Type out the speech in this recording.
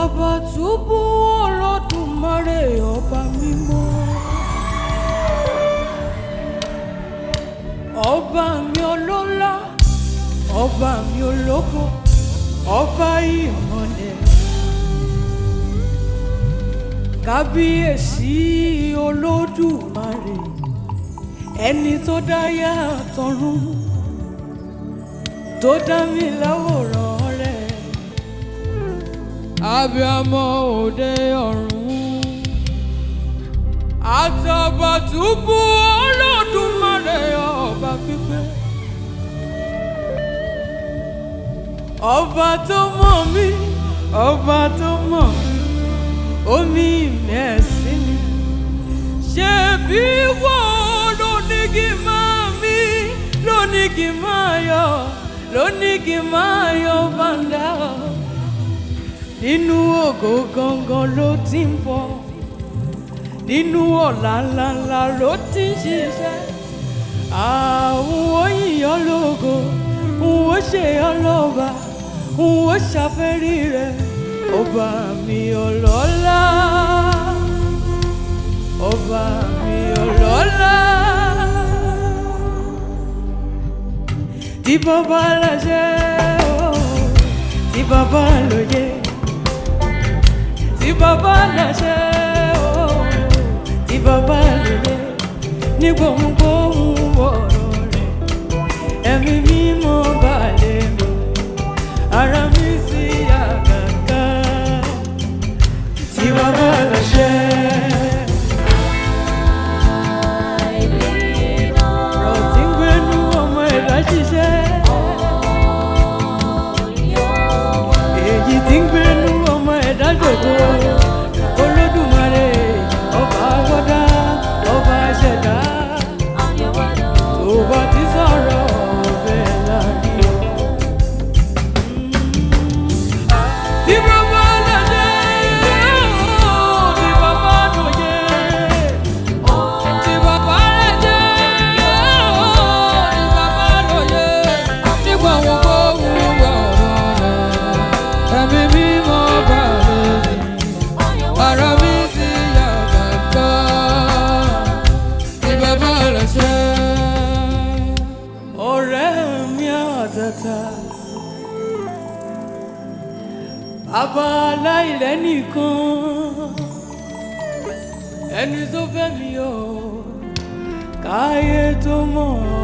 Àtàbàtúbú Olódùmarè ọba mímọ́. Ọba mi ọlọ́lá, ọba mi ológo, ọba ìmọ̀lẹ̀. Kábíyèsí Olódùmarè, ẹni tó dáyà tọ̀run, tó dá mi láwòrán rẹ̀ abiyamọ òde ọ̀run àtàbàtúbú Olódùmarè ọba pípẹ́ ọba tó mọ̀ mí ọba tó mọ̀ mí omi mẹ́sì mi ṣe bí wọ́n lónígi máa mí lónígi máa yọ lónígi máa yọ bàndà nínú ògo gangan ló ti ń bọ̀ nínú ọ̀la ńláńlá ló ti ń ṣiṣẹ́ àwọn òyìnbó lógo n ó ṣe ọlọ́ba n ó ṣàfẹ́rí rẹ̀ ọba mi ọlọ́lá ọba mi ọlọ́lá tí bàbá láṣẹ o tí bàbá lóye tí bàbá láṣẹ o tí bàbá lóye ní gbohùngbohùn ọ̀rọ̀ rẹ̀ ẹ̀mí mímọ́ balẹ̀ mi ara mi sì yá gàgà tí bàbá láṣẹ. ọ̀rọ̀ tí ń gbénú ọmọ ẹ̀dá ṣiṣẹ́ èyí tí ń gbénú ọmọ ẹ̀dá jòkó olódùmarè ọba àwọ̀dá ọba ṣẹ̀dá tó bá ti sọ̀rọ̀ ọ̀bẹ láàrin. tí bàbá lọ́jẹ́ tí bàbá lọ́jẹ́ tí bàbá lọ́jẹ́ tí bàbá lọ́jẹ́ nígbà wọn kó wúwo ọ̀rọ̀ rẹ̀ ẹ̀mí mímọ́ bá lórí ara mi sì yà bàbá tí bàbá lọ́jẹ́. ọ̀rẹ́ mi àtàtà bàbá aláìlẹ́ nìkan ẹni tó fẹ́ mi o káyé tó mọ̀